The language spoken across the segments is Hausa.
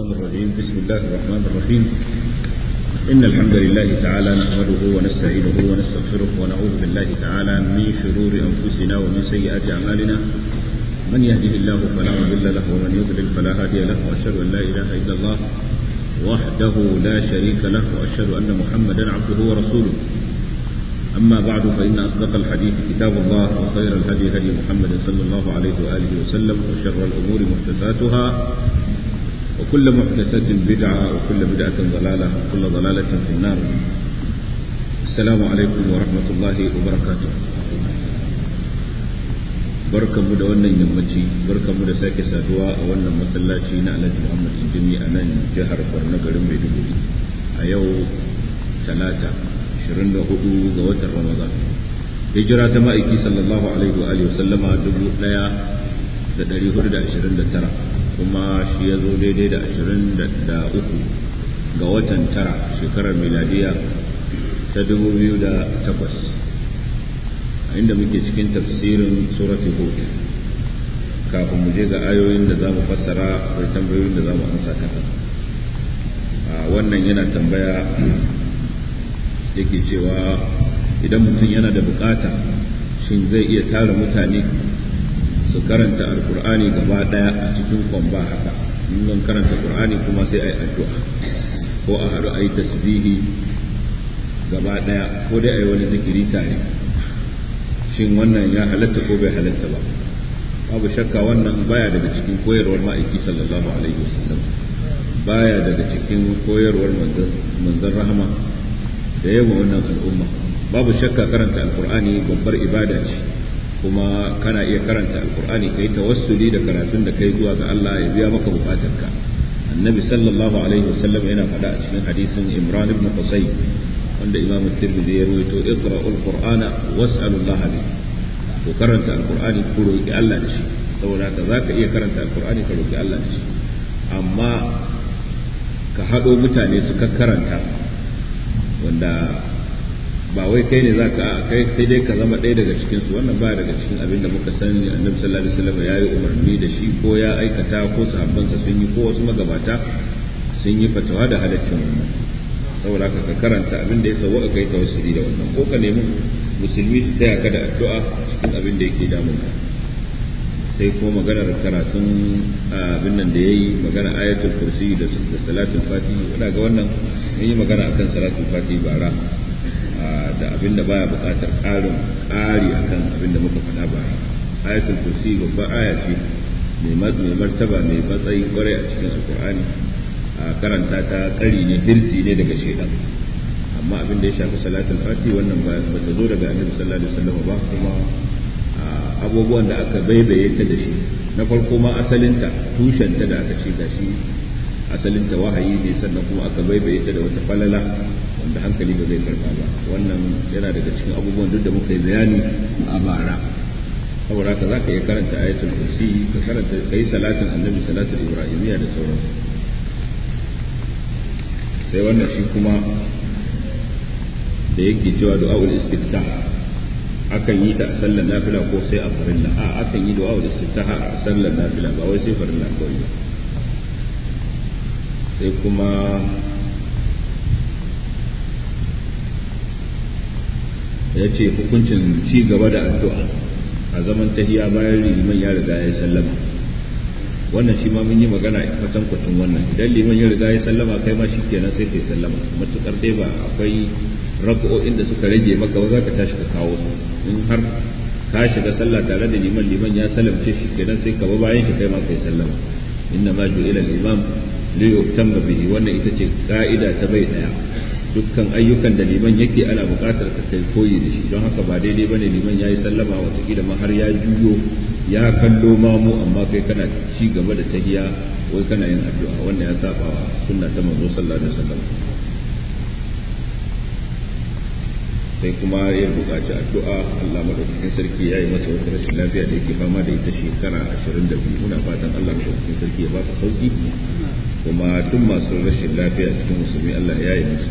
الرجيم بسم الله الرحمن الرحيم إن الحمد لله تعالى نحمده ونستعينه ونستغفره ونعوذ بالله تعالى من شرور أنفسنا ومن سيئات أعمالنا من يهده الله فلا مضل له ومن يضلل فلا هادي له وأشهد أن لا إله إلا الله وحده لا شريك له وأشهد أن محمدا عبده ورسوله أما بعد فإن أصدق الحديث كتاب الله وخير الهدي هدي محمد صلى الله عليه وآله وسلم وشر الأمور محدثاتها وكل محدثة بدعة وكل بدعة ضلالة وكل ضلالة في النار السلام عليكم ورحمة الله وبركاته barkan mu da wannan yammaci barkan mu da sake saduwa a wannan masallaci na alhaji muhammad jimi a nan jihar borno garin maiduguri a yau talata 24 ga watan ramadan hijira ta ma'aiki sallallahu alaihi wa alihi sallama 1429 kuma shi ya zo daidai da 23 ga watan tara shekarar miladiya ta 2008 a inda muke cikin tafsirin suratul hud kafin mu je ga ayoyin da za mu fassara akwai tambayoyin da za mu amsa kasa wannan yana tambaya yake cewa idan mutum yana da bukata shin zai iya tara mutane su karanta alkur'ani gaba daya a cikin kwamba haka in karanta qur'ani kuma sai a yi addu'a ko a haɗu a yi tasbihi gaba daya ko dai a yi wani zikiri tare shin wannan ya halatta ko bai halatta ba babu shakka wannan baya daga cikin koyarwar ma'aiki sallallahu alaihi wasallam baya daga cikin koyarwar manzon rahama da yawa wannan al'umma babu shakka karanta alkur'ani babbar ibada ce kuma kana iya karanta alkur'ani kai tawassuli da karatun da kai zuwa ga Allah ya biya maka bukatarka annabi sallallahu alaihi wasallam yana faɗa a cikin hadisin imran ibn qusay wanda imam tirmidhi ya rawaito iqra'ul qur'ana was'alullaha bi to karanta alkur'ani ku roki Allah da shi saboda haka zaka iya karanta alkur'ani ka roki Allah da shi amma ka haɗo mutane su karanta wanda ba wai kai ne zaka a kai sai dai ka zama ɗaya daga cikin su wannan ba daga cikin abin da muka sani annabi sallallahu alaihi wasallam ya yi umarni da shi ko ya aikata ko sahabbansa sun yi ko wasu magabata sun yi fatawa da halaccin wannan saboda haka ka karanta abin da ya sauwa kai tawassuli da wannan ko ka nemi musulmi su taya ka da addu'a cikin abin da yake damun ka sai ko maganar karatun abin nan da yayi magana ayatul kursi da salatul fati ina ga wannan mun yi magana akan salatul fati bara da abin da baya buƙatar ƙarin ƙari akan abin da muka faɗa bara ayatul kursi babbar aya ce mai martaba mai matsayi kwarai a cikin su qur'ani a karanta ta tsari ne hirsi ne daga shaidan amma abin da ya shafi salatul fati wannan ba ta zo daga annabi sallallahu alaihi wasallam ba kuma abubuwan da aka baibaye ta da shi na farko ma asalinta tushenta da aka ce gashi asalinta wahayi ne sannan kuma aka baibaye ta da wata falala wanda hankali ba zai karba ba wannan yana daga cikin abubuwan duk da muka yi bayani a bara saboda haka zaka iya karanta ayatul kursi ka karanta kai salatin annabi salatul ibrahimiyya da sauransu sai wannan shi kuma da yake cewa du'a'ul istiftah akan yi ta a sallar nafila ko sai a farilla a akan yi du'a'ul istiftah a sallar nafila ba wai sai farilla kawai ba sai kuma ya ce hukuncin ci gaba da addu'a a zaman tahiya bayan liman ya riga ya sallama wannan shi ma mun yi magana a kwatan kwatan wannan idan liman ya riga ya sallama kai ma shi kenan sai kai sallama matukar dai ba akwai raka'o'in da suka rage maka ba za ka tashi ka kawo su in har ka shiga sallah tare da liman liman ya salamce shi kenan sai ka ba bayan shi kai ma kai sallama inna ma ju'ila al-imam li yutamma bihi wannan ita ce ka'ida ta bai daya dukkan ayyukan da liman yake ana buƙatar ka kai koyi da shi don haka ba daidai bane liman yayi sallama watakila ma har ya juyo ya kallo mamu amma kai kana ci gaba da tahiya wai kana yin addu'a wannan ya saba wa sunna ta manzo sallallahu alaihi wasallam sai kuma ya buƙaci addu'a Allah madaukakin sarki ya yi masa wata rashin lafiya da yake fama da ita shekara 22 muna fatan Allah madaukakin sarki ya baka sauki kuma duk masu rashin lafiya cikin musulmi Allah ya yi musu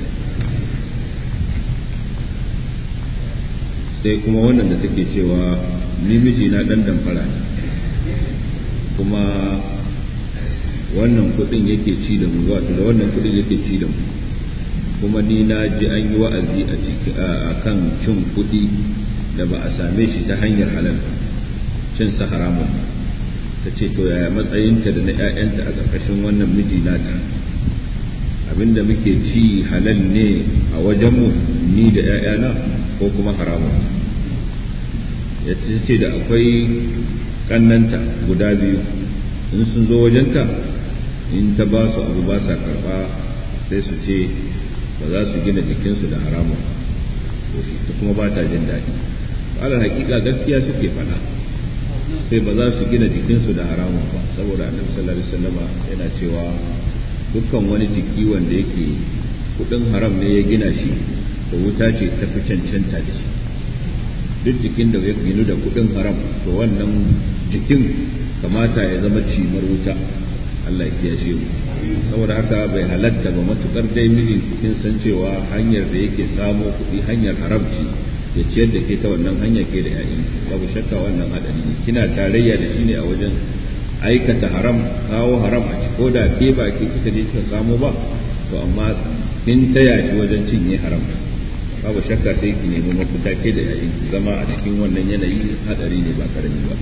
sai kuma wannan da take cewa ni miji na dan damfara ne kuma wannan kuɗin yake ci da mu wato da wannan kuɗin yake ci da mu kuma ni na ji an yi wa'azi a ciki a kan cin kuɗi da ba a same shi ta hanyar halal cin sa haramun ta ce to yaya matsayinta da na 'ya'yanta a ƙarƙashin wannan miji nata abinda muke ci halal ne a wajenmu ni da 'ya'yana ko kuma haramun ya ce da akwai kannanta guda biyu in sun zo wajenta in ta ba su abu ba sa karba sai su ce ba za su gina jikinsu da haramun ta kuma ba ta jin daɗi alal hakika gaskiya suke faɗa sai ba za su gina jikinsu da haramun ba saboda annabi sallallahu alaihi wasallama yana cewa dukkan wani jiki wanda yake kudin haram ne ya gina shi da wuta ce ta fi cancanta da shi duk jikin da ya ginu da kudin haram to wannan jikin kamata ya zama cimar wuta Allah ya kiyashe mu saboda haka bai halatta ba matukar dai miji cikin san cewa hanyar da yake samo kuɗi hanyar haramci ya ciyar da ke ta wannan hanya ke da yayin babu shakka wannan hadari ne kina tarayya da shi ne a wajen aikata haram kawo haram a ci ko da ke ba ke kika je kika samo ba to amma kin taya shi wajen cinye haram babu shakka sai ki nemi mafita ke da yayin zama a cikin wannan yanayi hadari ne ba karami ba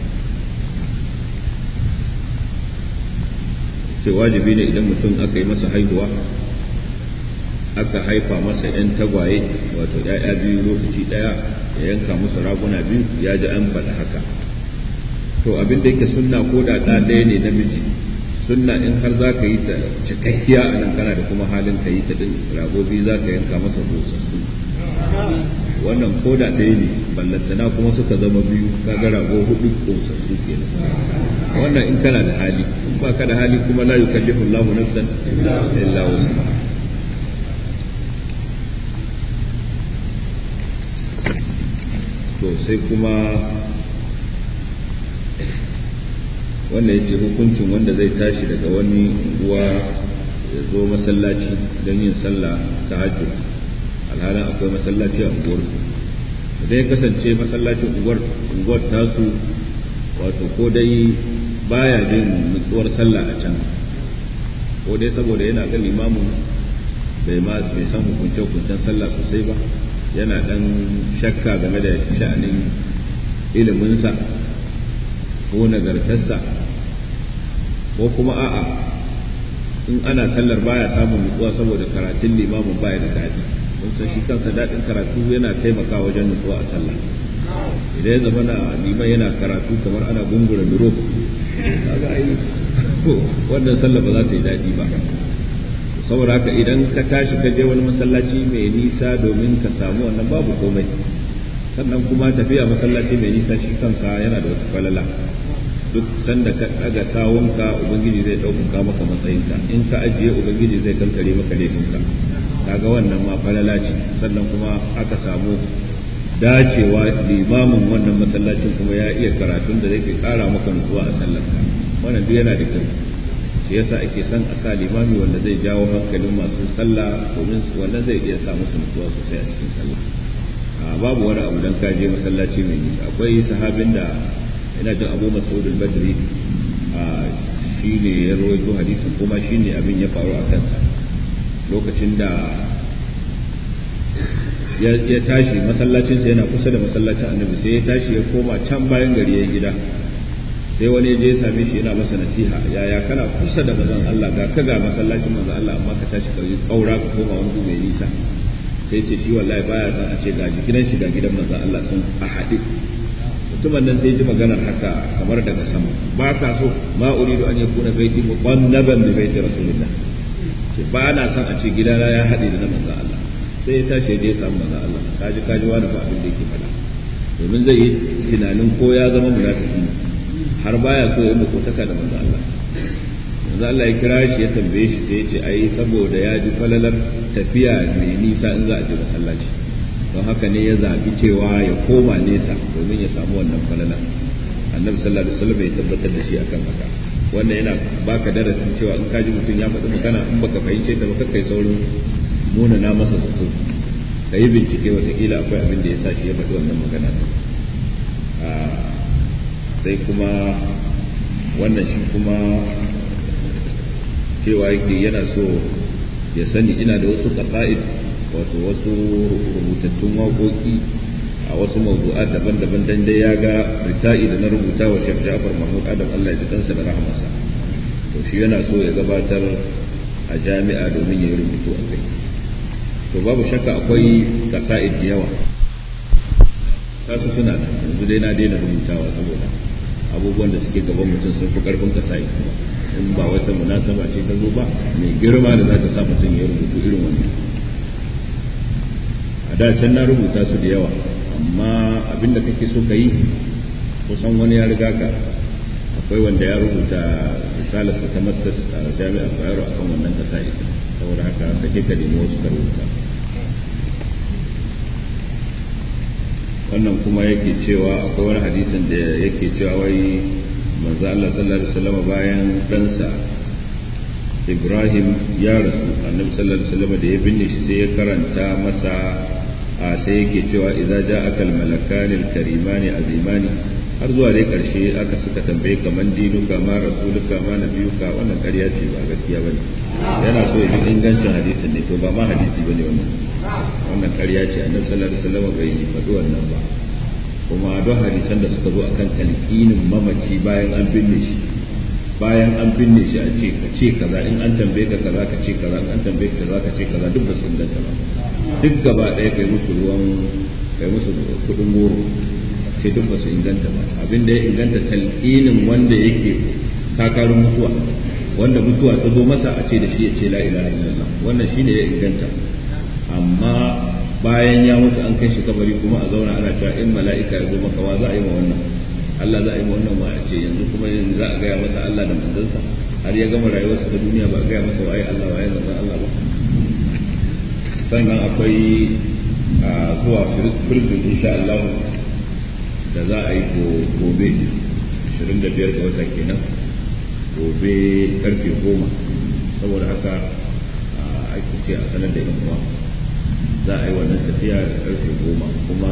ce wajibi ne idan mutum aka yi masa haihuwa aka haifa masa 'yan tagwaye wato 'ya'ya biyu lokaci ɗaya ya yanka musu raguna biyu ya ji an faɗa haka to abin da yake sunna ko da ɗa ɗaya ne namiji sunna in har za ka yi ta cikakkiya a nan kana da kuma halin ka yi ta ɗin rago biyu za ka yanka masa busassu wannan ko da ɗaya ne ballantana kuma suka zama biyu kaga rago hudu busassu kenan wannan in kana da hali in ba ka da hali kuma la yukallifu Allahu nafsan illa wus'aha to sai kuma wanda ya ce hukuncin wanda zai tashi daga wani unguwa ya zo masallaci don yin sallah ta hajji alhalin akwai masallaci a unguwar idan ya kasance masallacin unguwar tasu wato ko dai baya jin nutsuwar sallah a can ko dai saboda yana ga limamin bai ma bai san hukunce hukuncen sallah sosai ba yana dan shakka game da sha'anin iliminsa ko nagartarsa ko kuma a'a in ana sallar baya samun nutsuwa saboda karatun limamin baya da daɗi don san shi kansa daɗin karatu yana taimakawa wajen nutsuwa a sallah idan ya zama na liman yana karatu kamar ana gungura duro kaga ai wannan sallah ba za ta yi daɗi ba saboda haka idan ka tashi ka je wani masallaci mai nisa domin ka samu wannan babu komai sannan kuma tafiya masallaci mai nisa shi kansa yana da wata falala duk sanda ka daga sawunka ubangiji zai ɗaukaka maka matsayinka in ka ajiye ubangiji zai kankare maka laifinka kaga wannan ma falala ce sannan kuma aka samu dacewa limamin wannan masallacin kuma ya iya karatun da zai kara maka nutsuwa a sallarka wannan duk yana da kyau shi yasa ake son a sa limami wanda zai jawo hankalin masu sallah domin wannan zai iya sa musu nutsuwa sosai a cikin sallah babu wani abu dan ka je masallaci mai nisa akwai sahabin da ina jin abu mas'ud al-badri shi ne ya rawaito hadisin kuma shi ne abin ya faru a kansa lokacin da ya tashi masallacinsa yana kusa da masallacin annabi sai ya tashi ya koma can bayan gari ya gida sai wani ya je ya same shi yana masa nasiha yaya kana kusa da manzon Allah ga ka ga masallacin manzon Allah amma ka tashi ka kaura ka koma wani mai nisa sai ce shi wallahi baya san a ce ga gidan shi ga gidan manzon Allah sun a haɗe mutumin nan sai ji maganar haka kamar daga sama ba ka so ma uridu an yakuna baiti muqannaban bi baiti rasulillah ce ba na san a ce gidana ya haɗe da na manzon Allah sai ya tashi ya je ya samu manzon Allah kaji kaji wani ba abin da yake faɗa domin zai yi tunanin ko ya zama munafiki har baya so ya makotaka da manzo Allah manzo Allah ya kira shi ya tambaye shi sai ya ce ai saboda ya ji falalar tafiya mai nisa in za a je masallaci don haka ne ya zabi cewa ya koma nesa domin ya samu wannan falalar annabi sallallahu alaihi wasallam ya tabbatar da shi akan haka wannan yana baka darasin cewa in ka ji mutum ya faɗi magana in baka fahimce ta ba kai saurin nuna na masa zato ka yi bincike watakila akwai abin da ya sa shi ya faɗi wannan magana sai kuma wannan shi kuma cewa yake yana so ya sani ina da wasu kasa'id wato wasu rubutattun waƙoƙi a wasu mawdu'at daban-daban dan dai ya ga rita'i da na rubuta wa Sheikh Ja'far Mahmud Adam Allah ya ji kansa da rahmarsa to shi yana so ya gabatar a jami'a domin ya yi rubutu a kai to babu shakka akwai kasa'id da yawa kasu suna da yanzu dai na daina rubutawa saboda abubuwan da suke gaban mutum sun fi karfin kasa'id in ba wata munasaba ce ta zo ba mai girma da za ta sa mutum ya rubutu irin wannan a da can na rubuta su da yawa amma abinda kake so ka yi kusan wani ya riga ka akwai wanda ya rubuta risalarsa ta masters a jami'ar bayero a kan wannan kasa saboda haka kake ka nemi wasu ka rubuta wannan kuma yake cewa akwai wani hadisin da yake cewa wai manzo Allah sallallahu alaihi wasallam bayan ɗansa Ibrahim ya rasu annabi sallallahu alaihi wasallam da ya binne shi sai ya karanta masa a sai yake cewa idza ja'aka al-malakan al-kariman azimani har zuwa dai karshe aka suka tambaye kaman dinuka ma rasuluka ma nabiyuka wannan ƙarya ce ba gaskiya bane yana so ya ji ingancin hadisin ne to ba ma hadisi bane wannan wannan ƙarya ce annabi sallallahu alaihi wasallam bai faɗi wannan ba kuma don hadisan da suka zo akan talqinin mamaci bayan an binne shi bayan an binne shi a ce ka ce kaza in an tambaye ka kaza ka ce kaza in an tambaye ka kaza ka ce kaza duk ba su inganta ba duk gaba ɗaya kai musu ruwan kai musu kuɗin goro sai duk ba su inganta ba abin da ya inganta talqinin wanda yake kakarin mutuwa wanda mutuwa ta zo masa a ce da shi ya ce la ilaha illallah wannan shine ya inganta amma bayan ya mutu an kai shi kabari kuma a zauna ana cewa in mala'ika ya zo maka wa za a yi ma wannan Allah za a yi ma wannan wa a ce yanzu kuma yanzu za a gaya masa Allah da manzansa har ya gama rayuwarsa ta duniya ba a gaya masa waye Allah waye manzon Allah ba sannan akwai zuwa firzin insha Allah da za a yi gobe 25 ga wata kenan gobe karfe 10 saboda haka ake ce a sanar da yan uwa za a yi wannan tafiya da karfe 10 kuma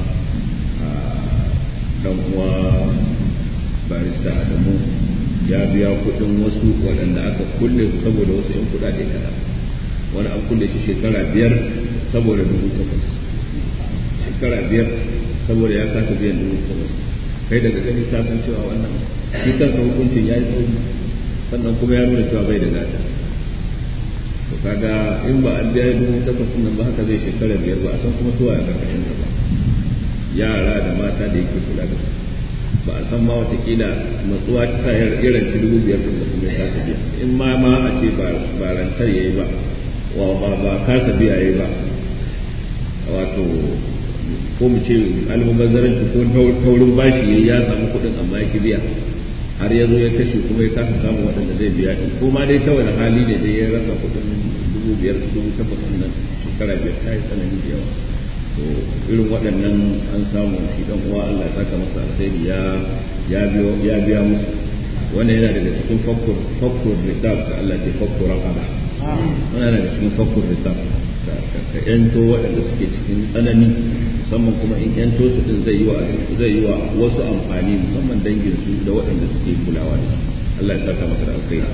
dan uwa barista Adamu ya biya kudin wasu waɗanda aka kulle saboda wasu 'yan kudade kaɗan wani an kulle shi shekara biyar saboda dubu takwas shekara biyar saboda ya kasa biyan dubu takwas kai daga gani ta san cewa wannan shi kansa hukuncin ya yi tsauri sannan kuma ya nuna cewa bai da gata to kaga in ba an biya dubu takwas nan ba haka zai shekara biyar ba a san kuma suwa ya karkashin sa ba yara da mata da yake kula da su ba a san ma watakila matsuwa ta sa ya ranci dubu biyar da kuma ya kasa biya in ma ma a ce ba rantar ya yi ba wa ba kasa biya ya yi ba wato ko mu ce almubazzaranci ko taurin bashi ya samu kuɗin amma ya ki biya har ya zo ya kashe kuma ya kasa samun waɗanda zai biya ɗin ko ma dai kawai hali ne dai ya rasa kuɗin dubu biyar dubu takwas nan shekara biyar ta yi tsanani da yawa to irin waɗannan an samu shi dan uwa Allah ya saka masa alheri ya ya biyo ya biya musu wannan yana daga cikin fakkur fakkur ritab da Allah ce fakkur raqaba wannan daga cikin fakkur ritab ka yanto waɗanda suke cikin tsanani musamman kuma in yanto su din zai yi wa zai yi wa wasu amfani musamman dangin su da waɗanda suke kulawa da su Allah ya saka masa da alkhairi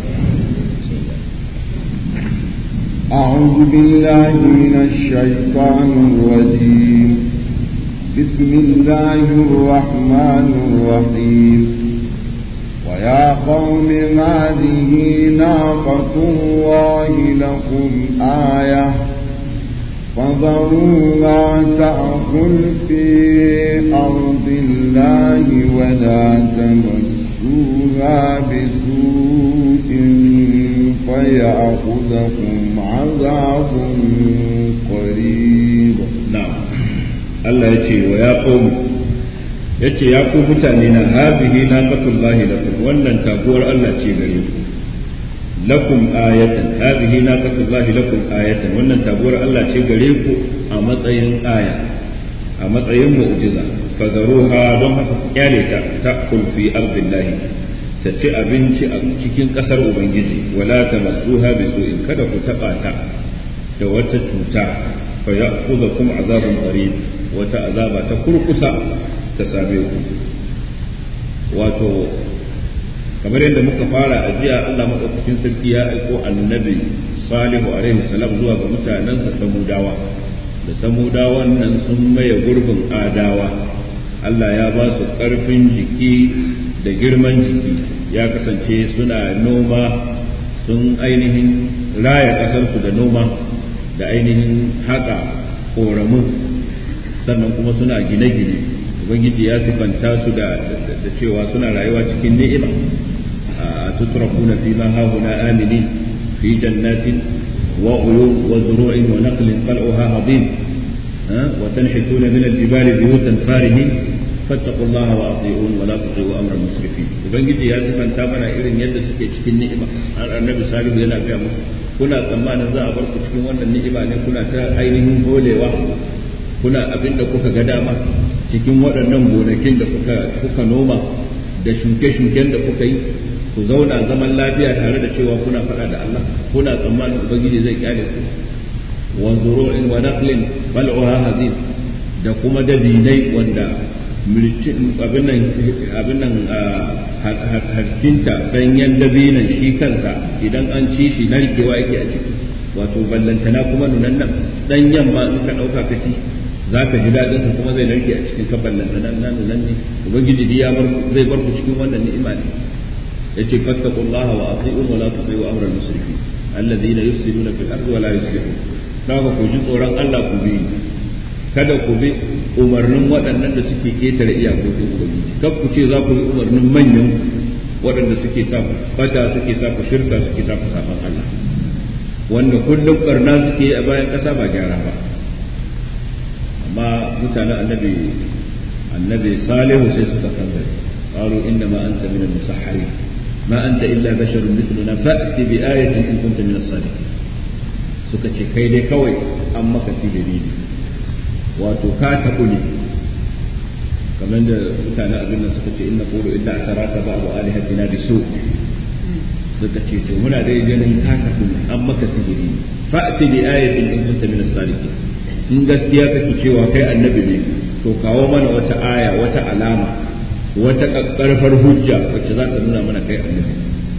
أعوذ بالله من الشيطان الرجيم بسم الله الرحمن الرحيم ويا قوم هذه ناقة الله لكم آية فذروها تأكل في أرض الله ولا تمسوها بسوء فيأخذكم عذاب قريب نعم الله يتي ويا قوم yace ya ku mutane na habihi naqatullahi lakum wannan taguwar Allah ce gare ku lakum ayatan habihi naqatullahi lakum ayatan wannan taguwar Allah ce gare ku a matsayin aya a matsayin mu'jiza fadaruha don haka ku kyale ta ta'kul fi ardillahi ta ci abinci a cikin ƙasar Ubangiji wala ta masuha bi su'in kada ku taɓa ta da wata cuta fa ya kuza kuma azabun qarib wata azaba ta kurkusa ta same ku wato kamar yadda muka fara a jiya Allah madaukakin sarki ya aiko annabi salihu alaihi salam zuwa ga mutanensa samudawa da samudawan nan sun maye gurbin adawa Allah ya ba su ƙarfin jiki da girman jiki ya kasance suna noma sun ainihin raya ƙasarsu da noma da ainihin haƙa ƙoramu sannan kuma suna gine-gine ubangiji ya sifanta su da cewa suna rayuwa cikin ni'ima a tutrakuna fi ma hahuna aminin fi jannatin wa uyun wa zuru'in wa naqlin qal'uha hadim wa tanhituna min al-jibali buyutan farihin fattaqu Allah wa ati'un wa la tuti'u amra musrifin ubangiji ya sifanta mana irin yadda suke cikin ni'ima har annabi salihu yana ga musu kuna tsammanin za a bar ku cikin wannan ni'ima ne kuna ta ainihin holewa kuna abin da kuka ga dama cikin waɗannan gonakin da kuka kuka noma da shuke-shuken da kuka yi ku zauna zaman lafiya tare da cewa kuna faɗa da Allah kuna tsammanin ubangiji zai kyale ku wa zuru'in wa naqlin bal'uha hazin da kuma dabinai wanda abin nan abin nan harcinta danyen dabinan shi kansa idan an ci shi narkewa yake a ciki wato ballantana kuma nunan nan danyen ma in ka ɗauka ka ci za ka ji daɗin sa kuma zai narke a cikin ka ballantana na nunan ne ubangiji ya bar zai bar ku cikin wannan ni'ima ne yace fattaqullaha wa ati'un wa la tuti'u amra al-musrifin alladhina yufsiduna fil ardi wa la yuslihun kaga ku ji tsoron Allah ku bi kada ku bi umarnin waɗannan da suke ketare iyakokin ubangiji kar ku ce za ku yi umarnin manyan waɗanda suke sa ku bata suke sa ku shirka suke sa ku saban Allah wanda kullum barna suke a bayan ƙasa ba gyara ba amma mutanen annabi annabi salihu sai suka kanzare qalu inna ma anta min al-musahharin ma anta illa basharun mithluna fa'ti bi ayatin in kunta min as-sadiqin suka ce kai dai kawai an maka sihiri ne wato ka taɓu ne kamar da mutane abin nan suka ce inna qulu illa ataraka ba'du alihatina bi su suka ce to muna dai ganin ka taɓu ne an maka sihiri fa'ti bi ayatin in kunta min as-sadiqin in gaskiya kake cewa kai annabi ne to kawo mana wata aya wata alama wata karfar hujja wacce za ta nuna mana kai annabi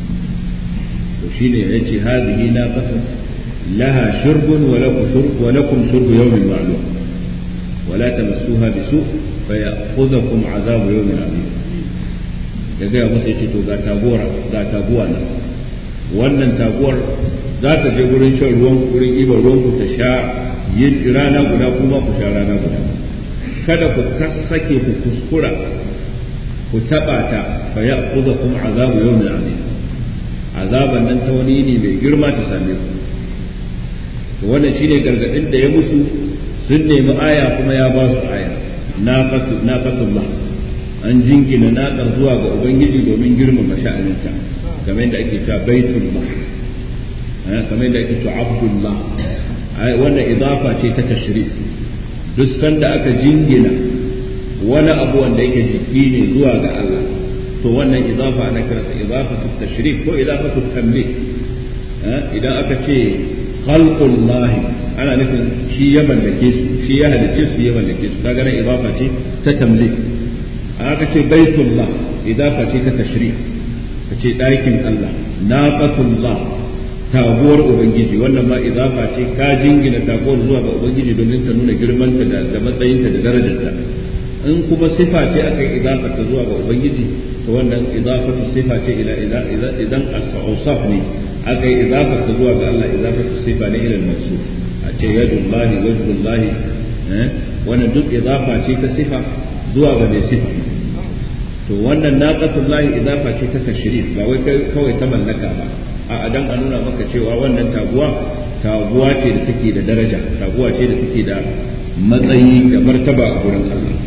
to shine yace hadhihi naqatu laha shurbun wa lakum shurb wa lakum shurbu yawmin ma'lum ولا تمسوها بسوء فيأخذكم عذاب يوم عظيم ya gaya masa ya ce to ga taguwar ga taguwa nan wannan taguwar za ta je gurin shan ruwan gurin ibar ruwan ku ta sha yin rana guda kuma ku sha rana guda kada ku sake ku kuskura ku taba ta fa ya'khudhukum azabu yawmin azim azaban nan ta wani ne mai girma ta same ku to wannan shine gargadin da ya musu sun nemi aya kuma ya ba su aya na fatullah an jingina naƙar zuwa ga ubangiji domin girmama sha'aninta kamar yadda ake cewa baitullah kamar yadda ake cewa abdullah wannan idafa ce ta tashrif duk sanda aka jingina wani abu wanda yake jiki ne zuwa ga Allah to wannan idafa ana kiranta idafatu tashrif ko idafatu tamlik idan aka ce khalqullahi ana nufin shi ya mallake su shi ya halicce su ya mallake su kaga nan idafa ce ta tamlik aka ce baitullah idafa ce ta tashrif ka ce ɗakin Allah naqatullah taguwar ubangiji wannan ma idafa ce ka jingina taguwar zuwa ga ubangiji domin ta nuna girmanta da matsayinta da darajarta in kuma sifa ce aka yi idafa ta zuwa ga ubangiji to wannan idafatu sifa ce ila idan as-awsaf ne aka yi idafa ta zuwa ga Allah idafatu sifa ne ila al-mawsuf a ce yadullahi wajhullahi eh wannan duk idafa ce ta sifa zuwa ga mai sifa to wannan naqatullahi idafa ce ta tashrif ba wai kawai ta mallaka ba a dan a nuna maka cewa wannan taguwa taguwa ce da take da daraja taguwa ce da take da matsayi da martaba a gurin Allah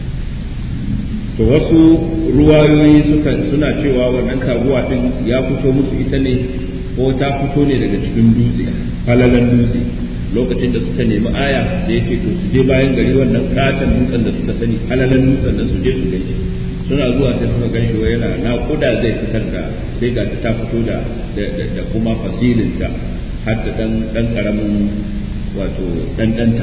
to wasu ruwayoyi suka suna cewa wannan taguwa din ya fito musu ita ne ko ta fito ne daga cikin dutse falalan dutse lokacin da suka nemi aya sai ya ce to su je bayan gari wannan katon dutsen da suka sani falalan dutsen nan su je su gaishe suna zuwa sai suka gan shi yana naƙuda zai fitar da sai ga ta fito da da kuma fasilinta har da dan dan karamin wato dan danta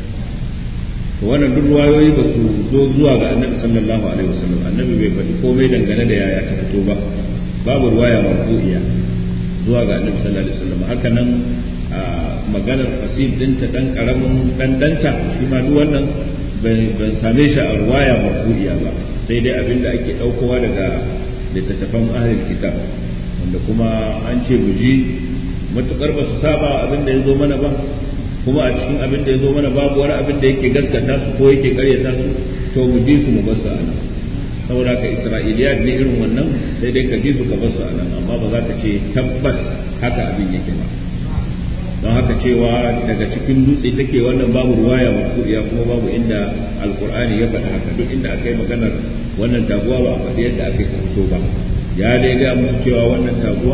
to wannan duk ruwayoyi ba su zo zuwa ga annabi sallallahu alaihi wasallam annabi bai faɗi komai dangane da yaya ta fito ba babu ruwaya marfu'iya zuwa ga annabi sallallahu alaihi wasallam haka nan maganar fasid dinta dan karamin dan danta shi ma duk wannan ban same shi a ruwaya marfu'iya ba sai dai abinda ake daukowa daga littattafan ahlul kitab wanda kuma an ce mu ji matukar ba su saba abinda ya zo mana ba kuma a cikin abin da ya zo mana babu wani abin da yake gaskata su ko yake karyata su to mu ji su mu bar su a nan saboda ka isra'iliyat ne irin wannan sai dai ka ji su ka bar su a nan amma ba za ka ce tabbas haka abin yake ba don haka cewa daga cikin dutse take wannan babu ruwaya marfu'iya kuma babu inda alqur'ani ya faɗi haka duk inda aka yi maganar wannan taguwa ba a faɗi yadda aka yi fito ba ya dai ga musu cewa wannan taguwa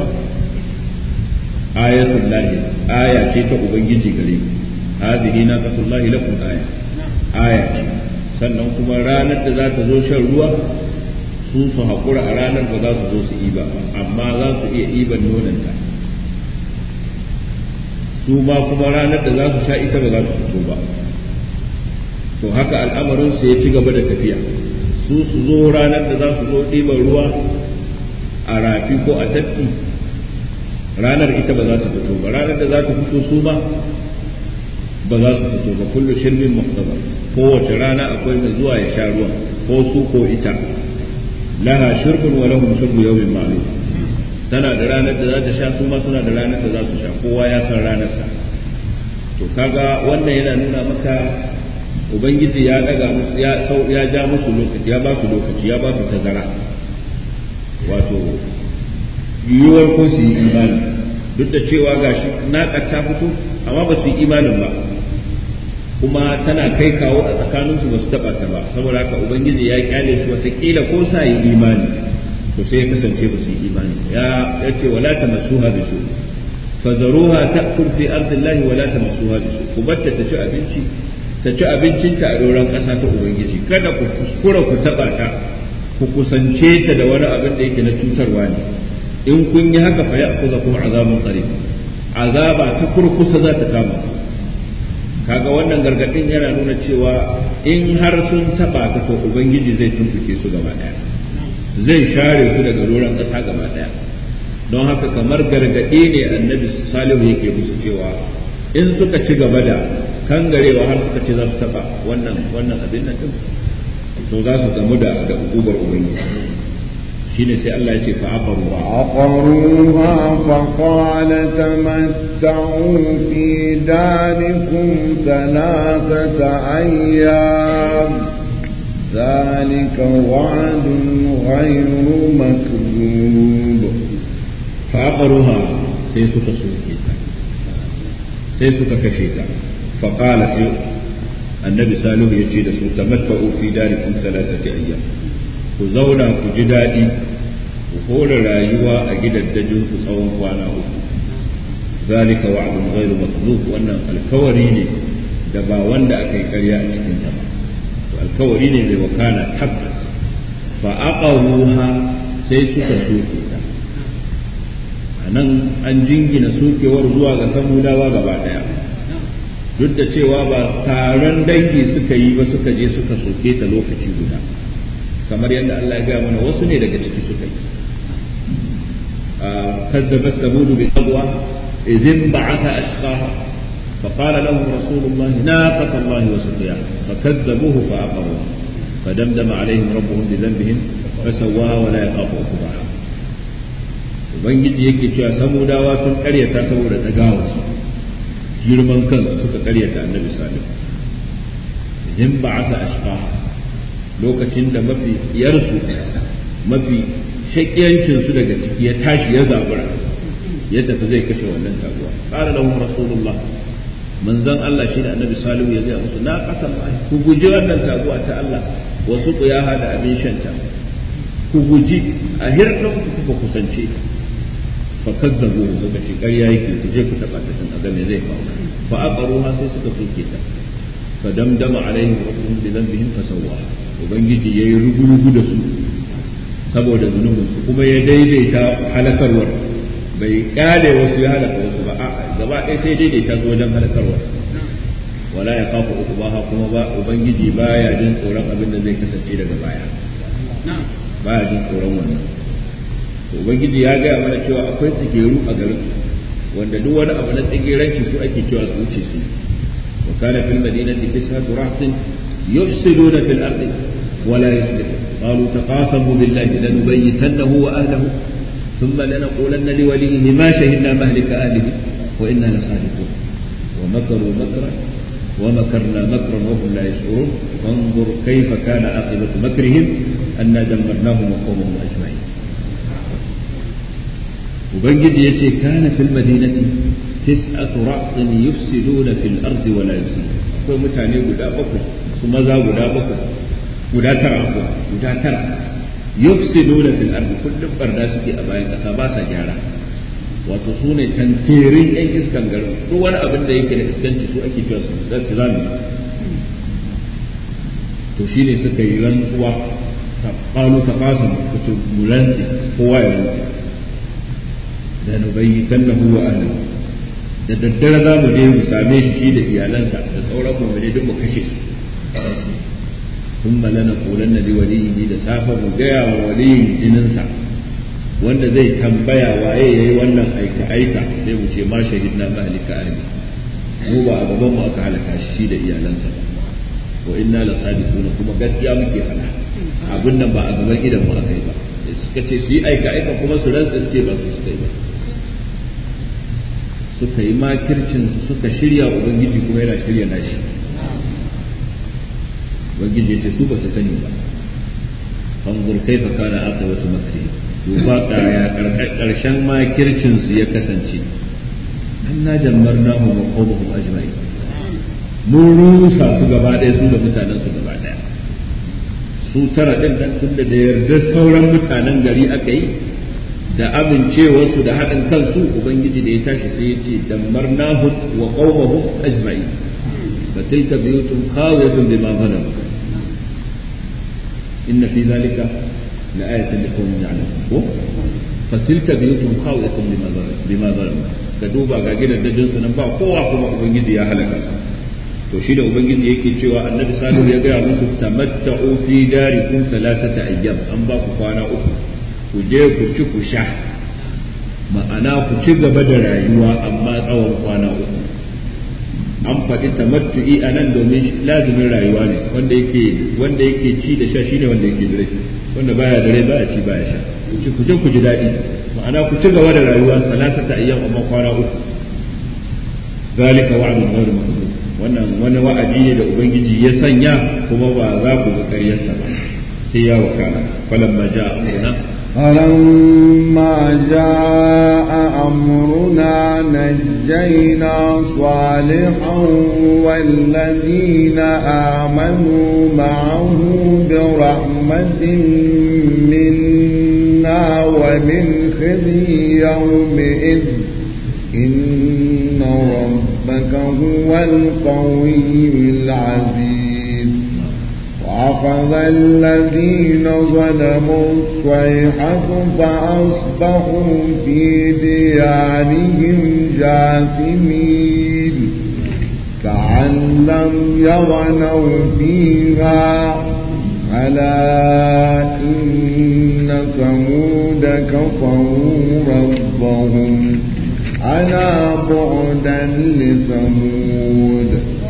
ayatul lahi aya ce ta ubangiji gare ku hadhihi naqatullahi lakum aya aya ce sannan kuma ranar da za ta zo shan ruwa su su haƙura a ranar ba za su zo su iba ba amma za su iya iban nonanta su ma kuma ranar da za su sha ita ba za su fito ba to haka al'amarin su ya ci gaba da tafiya su su zo ranar da za su zo ɗiban ruwa a rafi ko a tafki ranar ita ba za ta fito ba ranar da za ta fito su ma ba za su fito ba kullu shirbin muhtaba kowace rana akwai mai zuwa ya sha ruwa ko su ko ita laha shirbun wa lahum shirbu yawmin ma'lum tana da ranar da za ta sha su ma suna da ranar da za su sha kowa ya san ranarsa to kaga wannan yana nuna maka ubangiji ya daga musu ya sau ya ja musu lokaci ya ba su lokaci ya ba su tazara wato yiwuwar ko su yi imani duk da cewa gashi naƙa ta fito amma ba su yi imanin ba kuma tana kai kawo a tsakaninsu ba su taɓa ta ba saboda haka ubangiji ya kyale su watakila ko sa yi imani to sai ya kasance ba su yi imani ya ya ce wala tamassuha bi su fadaruha ta'kul fi ardillahi wala tamassuha bi su ku batta ta ci abinci ta ci abincinta a doron ƙasa ta ubangiji kada ku kuskura ku taɓa ta ku kusance ta da wani abin da yake na cutarwa ne in kun yi haka fa ya'khudha kuma azabun qarib azaba ta kurkusa za ta kama kaga wannan gargadin yana nuna cewa in har sun taba ka to ubangiji zai tumbuke su gaba daya zai share su daga doron ƙasa gaba daya don haka kamar gargadi ne annabi salihu yake musu cewa in suka ci gaba da kangarewa har suka ce za su taba wannan wannan abin nan din to za su gamu da da ugubar ubangiji shine sai Allah ya ce fa aqaru عقروها فقال تمتعوا في داركم ثلاثة أيام ذلك وعد غير مكذوب فعقروها sai suka soke ta sai suka kashe ta faƙala sai annabi salihu ya ce da su tamatta'u fi darikum thalathati ayyam ku zauna ku ji daɗi ku hore rayuwa a gidaddajin ku tsawon kwana uku zalika wa'dun ghairu makzub wannan alkawari ne da ba wanda aka yi ƙarya a cikin sa ba to alkawari ne mai wakana tabbas fa aqaruha sai suka soke ta anan an jingina sokewar zuwa ga samudawa gaba daya duk da cewa ba taron dangi suka yi ba suka je suka soke ta lokaci guda kamar yadda Allah ya gaya mana wasu ne daga ciki suka yi كذبت ثمود بالقضوة إذ انبعث أشقاها فقال لهم رسول الله ناقة الله وسقياها فكذبوه فعقروها فدمدم عليهم ربهم بذنبهم فسواها ولا يخاف عقباها ubangiji yake cewa samudawa sun karyata saboda dagawarsu girman kansu suka karyata annabi salihu idan ba asa ashqaha lokacin da mafi yarsu mafi shakiyancinsu daga ciki ya tashi ya zabura ya tafi zai kashe wannan taguwa qala lahum rasulullah manzon Allah shi da annabi salihu ya gaya musu na qasam ku guji wannan taguwa ta Allah wasu kuyaha da abin shanta ku guji a hirɗin ku ku kusance fa kazzabu suka ce ƙarya yake ku je ku taɓa ta kan aga me zai faru fa aqaruha sai suka soke ta fa damdama alaihim rabbuhum bi dhanbihim fa sawwaha ubangiji yayi rugurugu da su saboda zunubin su kuma ya daidaita halakarwar bai kyale wasu ya halaka wasu ba a gaba ɗaya sai daidaita su wajen halakarwar wala ya kafa uku ba kuma ba ubangiji baya jin tsoron abin da zai kasance daga baya baya jin tsoron wannan ubangiji ya gaya mana cewa akwai tsigeru a garin wanda duk wani abu na tsigeranci su ake cewa su wuce su wa kana fil madinati tis'atu rahtin yufsiduna fil ardi wa la yuslihun qalu taqasamu billahi lanubayyitannahu wa ahlihi ثم لنقولن لوليه ما شهدنا مهلك أهله وإنا لصادقون ومكروا مكرا ومكرنا مكرا وهم لا يشعرون فانظر كيف كان عاقبة مكرهم أنا دمرناهم وقومهم أجمعين وبنجد يتي كان في المدينة تسعة رعط يفسدون في الأرض ولا يفسدون akwai mutane guda bakwai su maza guda bakwai guda tara akwai guda tara yufsiduna fil ardi kullum barda suke a bayan kasa ba sa gyara wato su ne tantirin yan iskan garin duk wani abin da yake da iskanci su ake cewa su da su zamu to shine suka yi rantsuwa ta qalu ta qasim kuto mulanci kowa ya rantsi da nubayyitannahu wa ahlihi da daddare za mu je mu same shi shi da iyalansa da sauran mu ne duk mu kashe su ثم لنقولن لوليه da safa mu gaya wa waliyin jininsa wanda zai tambaya waye yayi wannan aika aika sai mu ce ma shahidna mahlika ahli mu ba a gaban mu aka halaka shi da iyalansa ba wa inna la sadiquna kuma gaskiya muke fada abin nan ba a gaban idan mu aka yi ba suka ce su yi aika aika kuma su rantsa ce ba su suka yi ba suka yi makircin su suka shirya ubangiji kuma yana shirya nashi ubangiji ya ce su ba su sani ba fanzur kaifa kana aqibatu makri duba kaya karshen makircin su ya kasance anna jammarnahu wa qawmuhum ajma'in mun rusa su gaba ɗaya su da mutanen su gaba ɗaya su tara din nan tunda da yardar sauran mutanen gari aka yi da amincewarsu da haɗin kansu ubangiji da ya tashi sai ya ce dammarnahu wa qawmuhum ajma'in فتلك بيوت خاوية بما ظلموا إن في ذلك لآية لقوم يعلمون فتلك بيوت خاوية بما ظلموا بما ظلموا كدوبا غاغينا دجن سنن با kowa kuma ubangiji ya halaka to shi da ubangiji yake cewa annabi salihu ya gaya musu tamatta'u fi darikum thalathata ayyam an ba ku kwana uku ku je ku ci ku sha ma'ana ku ci gaba da rayuwa amma tsawon kwana uku an faɗi tamattu'i a nan domin lazumin rayuwa ne wanda yake wanda yake ci da sha shine wanda yake da rai wanda baya da rai baya ci baya sha ku ci ku je ku ji daɗi ma'ana ku ci gaba da rayuwa salasata ayyam amma kwana uku zalika wa'dun ghayr makdud wannan wani wa'adi ne da ubangiji ya sanya kuma ba za ku ga ƙaryarsa ba sai ya wakana falamma ja'a amruna فلما جاء أمرنا نجينا صالحا والذين آمنوا معه برحمة منا ومن خزي يومئذ إن ربك هو القوي العزيز وأخذ الذين ظلموا الصيحة فأصبحوا في ديارهم جاثمين كأن لم يغنوا فيها ألا إن ثمود كفروا ربهم ألا بعدا لثمود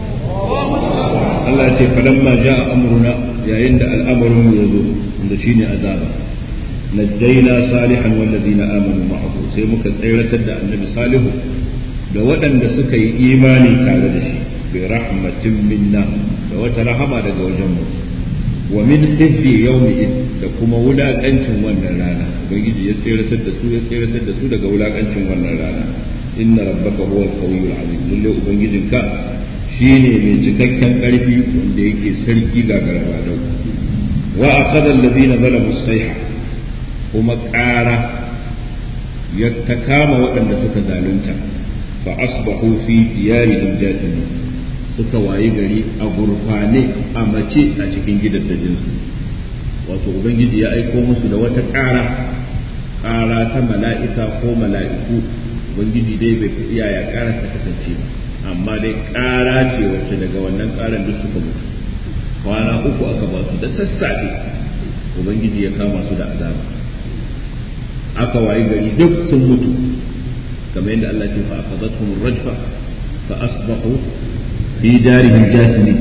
Allah ce falamma ja'a amruna yayin da al'amarin ya zo da shine azaba najjayna salihan wal ladina amanu ma'ahu sai muka tsayratar da annabi salihu da waɗanda suka yi imani tare da shi bi rahmatin minna da wata rahama daga wajen mu wa min khizyi yawmi da kuma wulakancin wannan rana ubangiji ya tsayratar da su ya tsayratar da su daga wulakancin wannan rana inna rabbaka huwal qawiyyul azim lalle ubangijinka shi ne mai cikakken ƙarfi wanda yake sarki ga garaba dau wa aqada allazina zalamu sayha kuma ƙara ya ta kama waɗanda suka zalunta fa asbahu fi diyarihim jathimin suka wayi gari a gurfane a mace a cikin gidaddajin su wato ubangiji ya aiko musu da wata ƙara ƙara ta mala'ika ko mala'iku ubangiji dai bai yaya ƙara ta kasance ba amma dai ƙara ce wacce daga wannan ƙaran duk suka mutu kwana uku aka ba su da sassafe ubangiji ya kama su da azaba aka wayi gari duk sun mutu kamar yadda Allah ce fa akhadathum rajfa fa asbahu fi darihim jathimin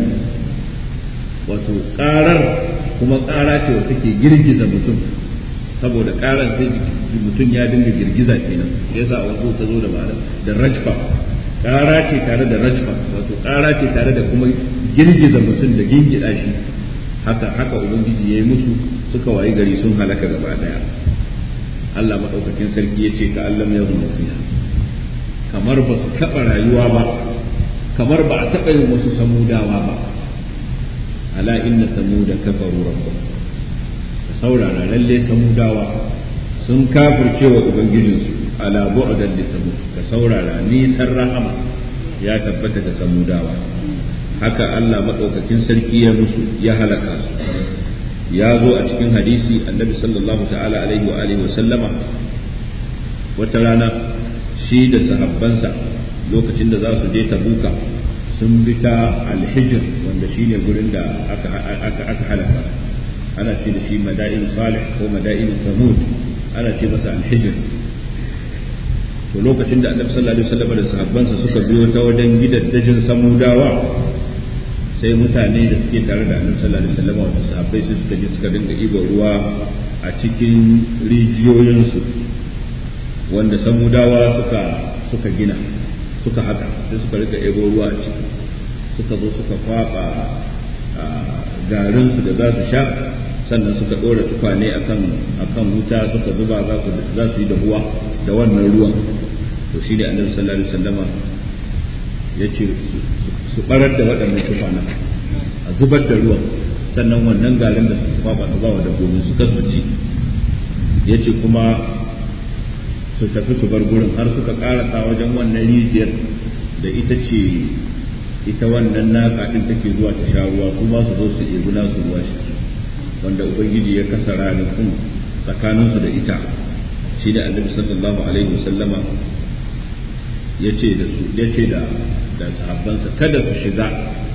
wato karar kuma kara ce wata ke girgiza mutum saboda karar sai mutum ya dinga girgiza kenan yasa a wato ta zo da ma'ana da rajfa kara ce tare da rajfa wato kara ce tare da kuma girgiza mutum da gingida shi haka haka ubangiji yayi musu suka wayi gari sun halaka gaba daya Allah madaukakin sarki ya ce ka Allah ya zama fiha kamar ba su taɓa rayuwa ba kamar ba a taɓa yin wasu samudawa ba ala inna samuda kafaru rabbahum ka saurara lalle samudawa sun kafirce wa ubangijinsu ala bu'dan li samud ka saurara nisan rahama ya tabbata da samudawa haka Allah madaukakin sarki ya musu ya halaka su ya zo a cikin hadisi annabi sallallahu ta'ala alaihi wa alihi wa sallama wata rana shi da sahabbansa lokacin da za su je tabuka sun bi ta alhijir wanda shi ne gurin da aka halaka ana ce da shi mada'in salih ko mada'in samud ana ce masa alhijir to lokacin da annabi sallallahu alaihi wasallam da sahabbansa suka biyo ta wajen gidaddajin samudawa sai mutane da suke tare da annabi sallallahu alaihi wasallam wato sahabbai sai suka je suka dinga ibo ruwa a cikin rijiyoyinsu wanda samudawa suka suka gina suka haka sai suka rika ebo ruwa a ciki suka zo suka kwaba garinsu da za su sha sannan suka ɗora tukwane akan akan wuta suka zuba za su za su yi dahuwa da wannan ruwan to shi ne annabi sallallahu alaihi wasallama ya ce su barar da waɗannan tukwanen a zubar da ruwan sannan wannan garin da suka kwaba su ba wa dabbobin su kasu ci ya ce kuma su tafi su bar gurin har suka karasa wajen wannan rijiyar da ita ce ita wannan naka din take zuwa ta sha ruwa su ma su zo su ɗebi nasu ruwa shi wanda ubangiji ya kasa ranakun tsakaninsu da ita shi da annabi sallallahu alaihi wasallama ya ce da su ya ce da da sahabbansa kada su shiga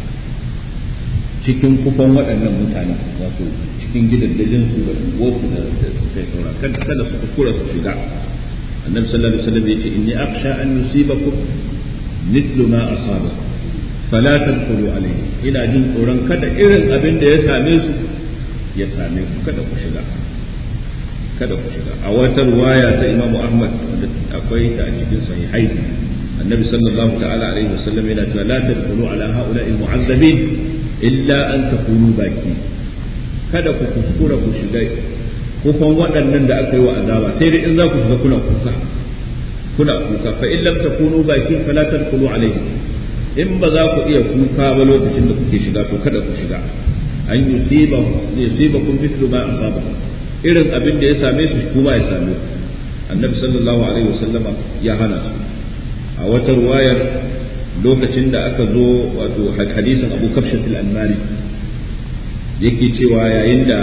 cikin kufan waɗannan mutane wato cikin gidaddajin su da wofu da kai saura kada su kuskura su shiga النبي صلى الله عليه وسلم يقول إني أخشى أن يصيبكم مثل ما أصابه فلا تدخلوا عليه إلى جن قران كذا إذن أبن ده يساميسو يساميسو كذا كشغا كذا كشغا أو رواية إمام أحمد أقوي تأجيب صحيحين النبي صلى الله تعالى عليه وسلم إلى لا تدخلوا على هؤلاء المعذبين إلا أن تكونوا باكين kada ku kuskura ku shiga kufan waɗannan da aka yi wa azaba sai dai in za ku shiga kuna kuka kuna kuka fa in lam takunu bakin fala tadkhulu alayhi in ba za ku iya kuka ba lokacin da kuke shiga to kada ku shiga an yusiba yusibakum mithlu ma asaba irin abin da ya same su kuma ya same annabi sallallahu alaihi wasallama ya hana su a wata ruwayar lokacin da aka zo wato hadisin abu kafshatul anmari yake cewa yayin da